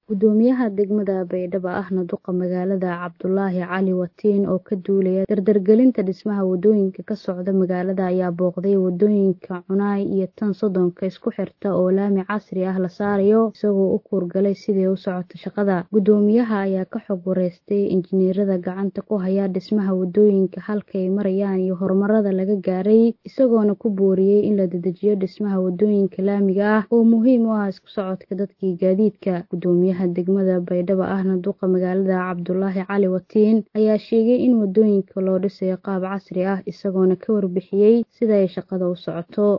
Gudoomiyaha degmada Baydhabo ahna duqa magaalada Cabdulaahi Cali Watiin oo ka duulaya dardargelinta dhismaha wadooyinka ka socda magaalada ayaa booqday wadooyinka Cunay iyo tan Sodonka isku xirta oo laami casri ah la saarayo isagoo u kuurgalay sidii u socota shaqada. Gudoomiyaha ayaa ka xog wareystay injineerada gacanta ku haya dhismaha wadooyinka halka ay marayaan iyo horumarada laga gaaray isagoona ku booriyay in la dedejiyo dhismaha wadooyinka laamiga ah oo muhiim u ah isku socodka dadka iyo gaadiidka. Gudoomiyaha degmada Baydhabo ahna duqa magaalada Cabdulaahi Cali Watiin ayaa sheegay in wadooyinka loo dhisayo qaab casri ah isagoona ka warbixiyay sida ay shaqada u socoto.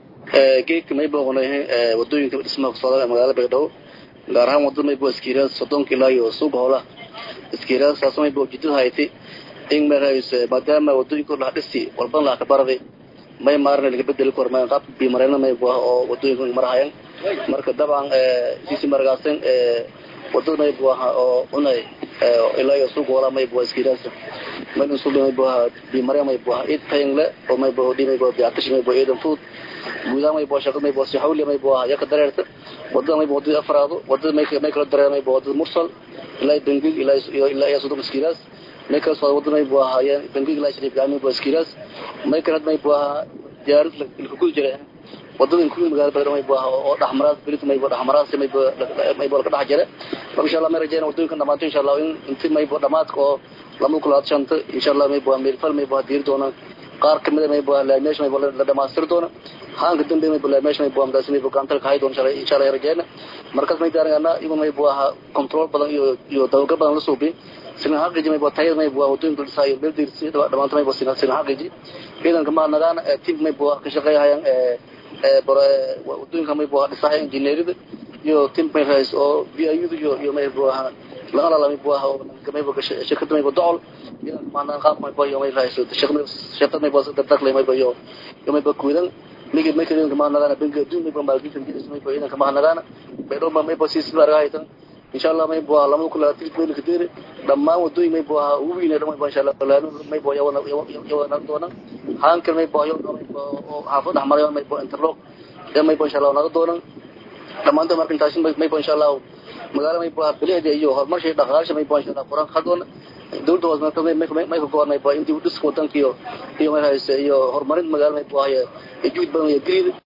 geedka may booqnay wadooyinka dhismaha kusocda magaalada Baydhabo gaar ahaan wadada may boo iskiiraad sodonka ilaa iyo suuqa howlaha iskiiraad saas may boo jidada haytay in marayso maadaama wadooyinka la dhisi walban la ka baraday may maarna laga bedeli kor may qaab bi marayna may boo oo wadooyinka marahayan marka dabcan sisi margaasan wadada may boo oo unay ilaa iyo suuqa howlaha may boo iskiiraad may suuqa may boo bi marayna may boo id taynle oo may boo dhimay boo biatash may boo eedan food guudaha may boo shaqada may boo si hawli may boo yaka dareerta wadada may boo wadada afraado wadada may may kala dareer may boo wadada mursal ilaa bangig ilaa iyo ilaa iyo sodon iskiiraas may kala soo wadada may boo hayaan bangig ilaa shariif gaami boo iskiiraas may kala may boo diyaarad la ku jira wadada ku magaalada Baydhabo may boo oo dhaxmaraad bilit may boo dhaxmaraad may boo may boo ka dhax jira insha Allah may rajayna wadooyinka dhamaanto insha Allah in inta may boo dhamaadka oo lama kula shanta insha Allah may boo meel fal may boo diir doona qaar kamid may boo la meesha may boo la dhamaastir doona haanka dambe may boo la meesha may boo amdaas may boo gaantal ka hay doona insha Allah insha Allah rajayna markaas may daarana igu may boo control badan iyo iyo dawga badan la suubi sina haqiji may boo tayada may boo wadooyinka dhisaayo meel diirsi dhamaanto may boo sina sina haqiji idan kama nagaana team may boo ka shaqeeyayaan ee ee wadooyinka may boo dhisaayo injineerida iyo team may rays oo VIU iyo iyo may boo laga la may boo may boo shirkada may boo docol idan kama qaab may boo may rays shaqada shaqada may boo dadka may boo iyo may boo kuudan migi may kale kama nagaana bangiga adduun may boo maalgelinta may boo idan kama nagaana Baydhabo may boo si sida raaytan insha Allah may boo lama kula tilkoon ka deere dhammaan wadooyin may boo ugu weyn dhammaan may insha Allah laanu may boo yawana yawana doona haankan may boo may boo xaafad ahmarayo may boo interlock may boo insha Allah naga doona dhammaantood marka intaas may boo insha Allah magaala may boo bilicda iyo horumarshay dhaqaalaha may boo insha Allah quraan qadoona dawladda hoose may may may go'an may boo intii u dhiska wadanka iyo iyo may hayse iyo horumarinta magaala may boo haya juhud badan iyo gariid